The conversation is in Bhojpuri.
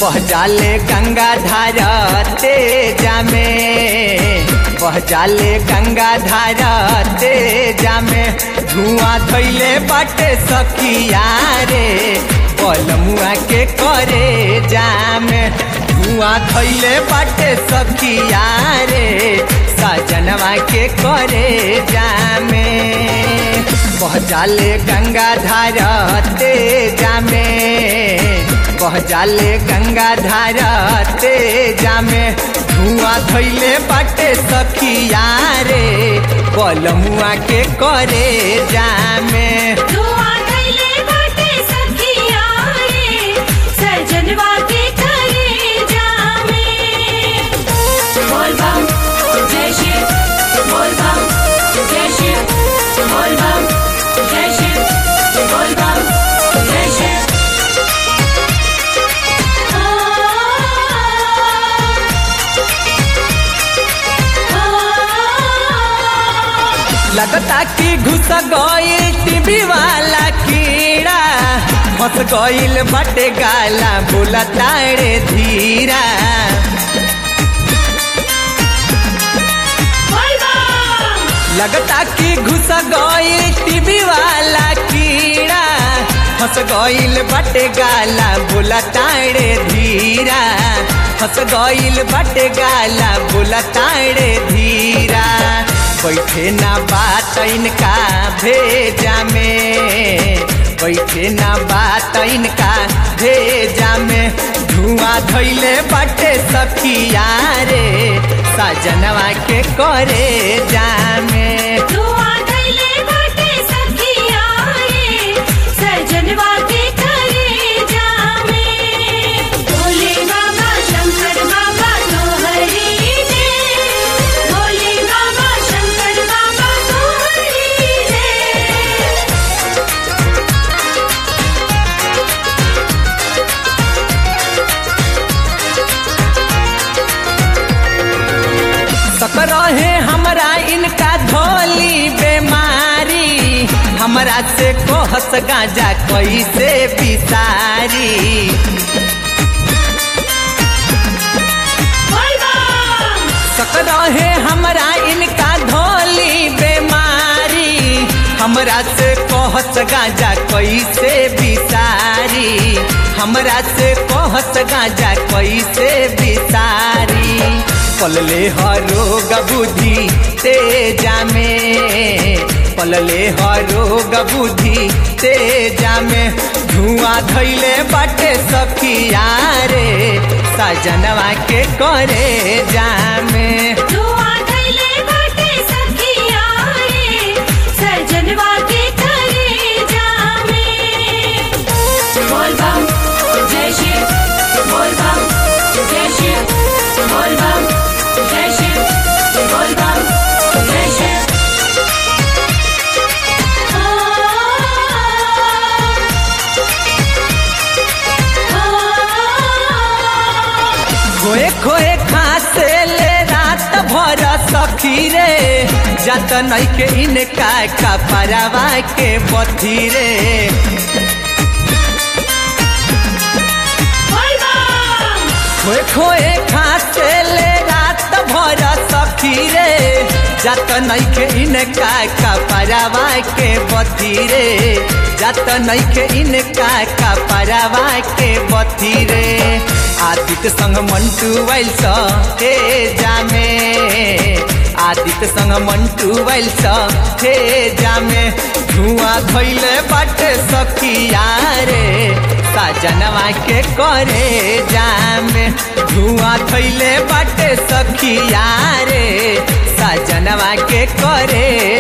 बह जाले गंगा धारा तेजा में बह जाले गंगा धारा तेजा में धुआं धैले बाटे सखिया रे बलमुआ के करे जामे धुआं धैले बाटे सखिया रे सजनवा के करे जामे बह जाले गंगा धारा तेजा में बह जाले गंगा धारा तेजा में धुआं धैले बाटे सखिया रे बलमुआ के करे जामे धुआं धइले बाटे सखिया रे, सजनवा के करे जामे। बोल बम, जय शिव, बोल बम, जय शिव, बोल बम, जय शिव, बोल बम, जय शिव। लगता कि घुस गईल टीवी वाला कीड़ा फंस गईल बटे गाला बोला तारे धीरा बोल बम, लगता कि घुस गईल टीवी वाला कीड़ा फंस गईल बटे गाला बोला तारे धीरा फंस गईल बटे गाला बोला तारे धीरा बैठे ना बात इनका भेजा में बैठे ना बात इनका भेजा में धुआं धैले बटे सखिया रे सजनवा के करे जामे धुआं धइले बाटे सखिया रे, सजनवा के करे जामे। भोले बाबा शंकर बाबा तोहरी जय। भोले बाबा शंकर बाबा तोहरी जय। सकरहे हमरा इनका धोली बेमारी हमरा से कोहस गांजा कैसे बिसारी बोल बम, सकरहे हमरा इनका धोली बेमारी हमरा से कोहस गांजा कैसे बिसारी हमरा से कोहस गांजा कैसे बिसारी पलले हरोग बुद्धि तेजा में पलले हरोग बुद्धि तेजा में धुआं धैले बाटे सखिया रे सजनवा के करे जामे धुआं धइले बाटे सखिया रे, सजनवा के करे जामे। बोल बम, जय शिव, बोल बम, जय शिव, बोल बम, जय शिव, बोल बम, जय शिव। खोए खोए खासे ले रात भर सखी रे जत नैके इनका कपरवा के बथी रे बोल बम, खोए खोए खासे ले रात भर सखी रे जत नैके इनका कपरवा के बथी रे जत नैके इनका कपरवा के बथी रे आदित्य संग मंटू वैल हे जामे आदित्य संग मंटू वैल हे जामे धुआं धैले बाटे सखिया रे सजनवा के करे जामे धुआं धैले बाटे सखिया रे सजनवा के करे